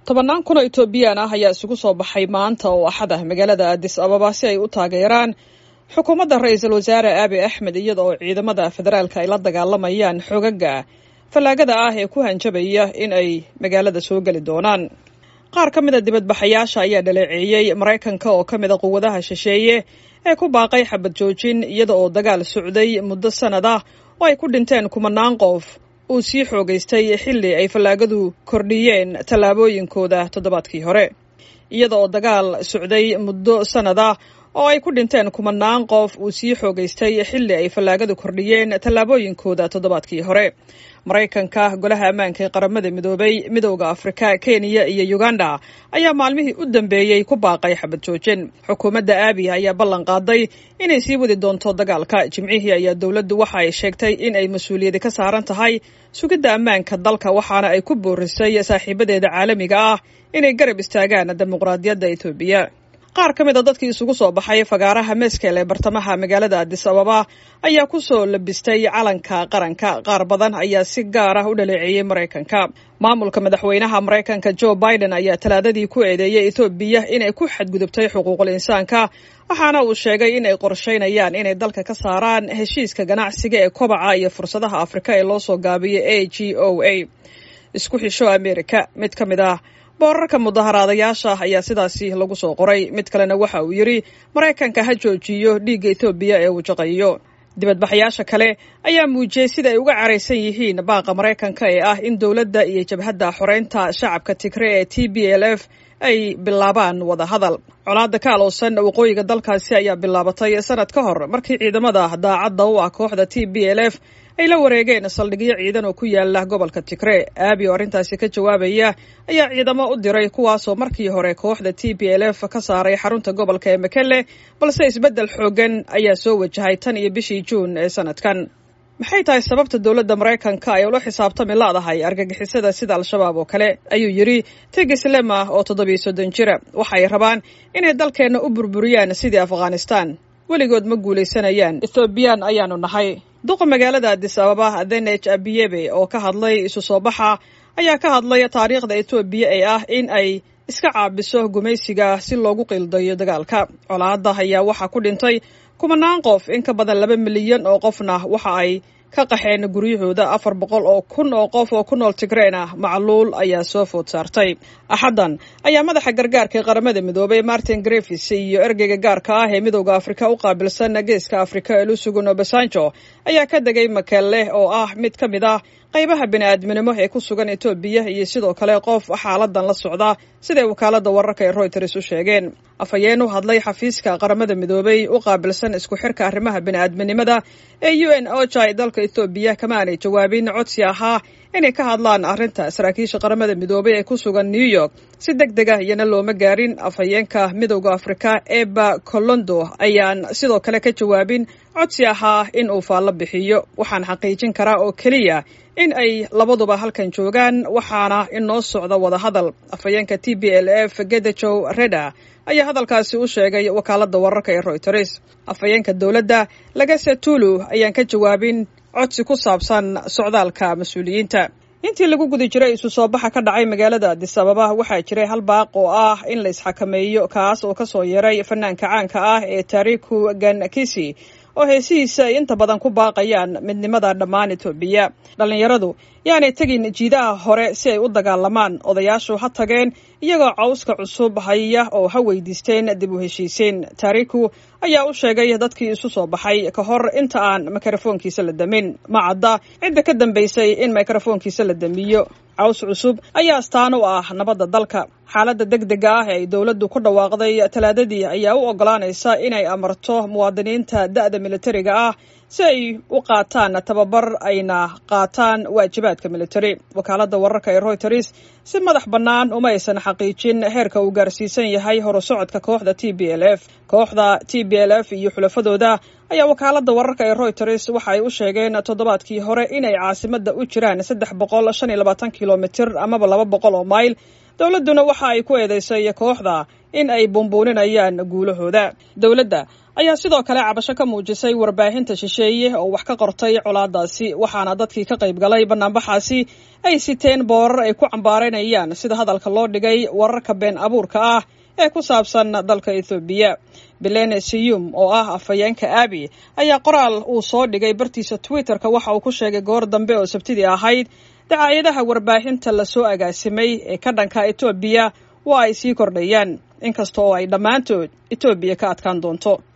tobannaan kun oo etoobiyaan ah ayaa isugu soo baxay maanta oo axad ah magaalada addis ababa si ay u taageeraan xukuumadda ra-iisul wasaare aabi axmed iyada oo ciidamada federaalka ay la dagaalamayaan xogaga fallaagada ah ee ku hanjabaya in ay magaalada soo geli doonaan qaar ka mida dibadbaxayaasha ayaa dhaleeceeyey maraykanka oo ka mida quwadaha shisheeye ee ku baaqay xabad joojin iyada oo dagaal socday muddo sanad ah oo ay ku dhinteen kumanaan qof uu sii xoogaystay xilli ay fallaagadu kordhiyeen tallaabooyinkooda toddobaadkii hore iyada oo dagaal socday muddo sanad ah oo ay ku dhinteen kumanaan qof uu sii xoogaystay xilli ay fallaagadu kordhiyeen tallaabooyinkooda toddobaadkii hore maraykanka golaha ammaanka ee qaramada midoobay midowda afrika kenya iyo uganda ayaa maalmihii u dambeeyey ku baaqay xabad joojin xukuumadda aabi ayaa ballan qaaday inay sii wadi doonto dagaalka jimcihii ayaa dowladdu waxa ay sheegtay in ay mas-uuliyadi ka saaran tahay sugidda ammaanka dalka waxaana ay ku boorisay saaxiibadeeda caalamiga ah inay garab istaagaan dimuqraadiyadda etoobiya qaar ka mid a dadkii isugu soo baxay fagaaraha meeskel ee bartamaha magaalada addis ababa ayaa ku soo labistay calanka qaranka qaar badan ayaa si gaar ah u dhaleeceeyey maraykanka maamulka madaxweynaha maraykanka joe biden ayaa talaadadii ku eedeeyey etoobiya inay ku xadgudubtay xuquuqul insaanka waxaana uu sheegay inay qorshaynayaan inay dalka ka saaraan heshiiska ganacsiga ee kobaca iyo fursadaha afrika ee loo soo gaabiyey a g o a isku xisho america mid ka mid ah boorarka mudaharaadayaasha ayaa sidaasi lagu soo qoray mid kalena waxa uu yidhi maraykanka ha joojiyo dhiigga etoobiya ee uu jaqayo dibadbaxayaasha kale ayaa muujiyey sida ay uga caraysan yihiin baaqa maraykanka ee ah in dowladda iyo jabhadda xoreynta shacabka tigre ee t b l f ay bilaabaan wada hadal colaadda ka alowsan waqooyiga dalkaasi ayaa bilaabatay sanad ka hor markii ciidamada daacadda u ah kooxda t b l f ay la wareegeen saldhigyo ciidan oo ku yaala gobolka tigre aabi oo arrintaasi ka jawaabaya ayaa ciidamo u diray kuwaasoo markii hore kooxda t b l f ka saaray xarunta gobolka ee mekelle balse isbeddel xooggan ayaa soo wajahay tan iyo bishii juun ee sanadkan maxay tahay sababta dowladda maraykanka ay ula xisaabtami laadahay argagixisada sida al-shabaab oo kale ayuu yidhi tigis lema oo toddobiyo soddon jira waxaay rabaan inay dalkeenna u burburiyaan sidii afghanistan weligood ma guulaysanayaan ethoobiyan ayaanu nahay duqa magaalada addis ababa adenej abiyebe oo ka hadlay isu soo baxa ayaa ka hadlay taariikhda etoobiya ee ah in ay iska caabiso gumaysiga si loogu qiildayo dagaalka colaadda ayaa waxaa ku dhintay kumanaan qof in ka badan laba milyan oo qofna waxa ay ka qaxeen guryahooda afar boqol oo kun oo qof oo ku nool tigreen ah macluul ayaa soo food saartay axaddan ayaa madaxa gargaarka ee qaramada midoobay martin grefis iyo ergeyga gaarka ah ee midowda afrika u qaabilsan geeska afrika elusugun obasanjo ayaa ka degay makelle oo ah mid ka mid ah qaybaha bini-aadminimo ee ku sugan etoobiya iyo sidoo kale qof xaaladan la socda siday wakaaladda wararka ee royters u sheegeen afhayeen u hadlay xafiiska qaramada midoobay u qaabilsan isku xirka arrimaha bini-aadminimada ee u n oja ee dalka ethoobiya kama aanay jawaabin codsi ahaa inay ka hadlaan arrinta saraakiisha qaramada midoobay ee ku sugan new york si deg deg ah iyana looma gaarin afhayeenka midowda afrika eba colondo ayaan sidoo kale ka jawaabin codsi ahaa in uu faallo bixiyo waxaan xaqiijin karaa oo keliya in ay labaduba halkan joogaan waxaana inoo socda wada hadal afhayeenka t b l f gedejow reda ayaa hadalkaasi u sheegay wakaaladda wararka ee royters afhayeenka dowladda lagase tulu ayaan ka jawaabin codsi ku saabsan socdaalka mas-uuliyiinta intii lagu guda jiray isu soo baxa ka dhacay magaalada addis ababa waxaa jiray hal baaq oo ah in la isxakameeyo kaas oo kasoo yeeray fanaanka caanka ah ee taariku gankisi oo heesihiisa ay inta badan ku baaqayaan midnimada dhammaan etoobiya dhallinyaradu yaanay tegin jiidaha hore si ay u dagaalamaan odayaashu ha tageen iyagoo cawska cusub haya oo ha weydiisteen dib u heshiisiin taariku ayaa u sheegay dadkii isu soo baxay ka hor inta aan mikrofoonkiisa la damin ma cadda cidda ka dambaysay in mikrofoonkiisa la damiyo caws cusub ayaa astaan u ah nabadda dalka xaaladda deg dega ah ee ay dowladdu ku dhawaaqday talaadadii ayaa u oggolaanaysa inay amarto muwaadiniinta da'da militariga ah si ay u qaataan tababar ayna qaataan waajibaadka militari wakaaladda wararka ee royters si madax bannaan uma aysan xaqiijin heerka uu gaarsiisan yahay horusocodka kooxda t b l f kooxda t b l f iyo xulafadooda ayaa wakaaladda wararka ee royters waxa ay u sheegeen toddobaadkii hore inay caasimadda u jiraan saddex boqol shan iyo labaatan kilomitir amaba laba boqol oo mayl dowladduna waxa ay ku eedeysay kooxda in ay buunbuuninayaan guulahooda dowladda ayaa sidoo kale cabasho ka muujisay warbaahinta shisheeye oo wax ka qortay colaadaasi waxaana dadkii ka qayb galay banaanbaxaasi ay siteen boorar ay ku cambaaraynayaan sida hadalka loo dhigay wararka been abuurka ah ee ku saabsan dalka ethoobiya belene siyum oo ah afhayeenka abi ayaa qoraal uu soo dhigay bartiisa twitterka waxa uu ku sheegay goor dambe oo sabtidii ahayd dacaayadaha warbaahinta lasoo agaasimay ee ka dhanka etoobiya waa ay sii kordhayaan inkasta oo ay dhammaantood etoobiya ka adkaan doonto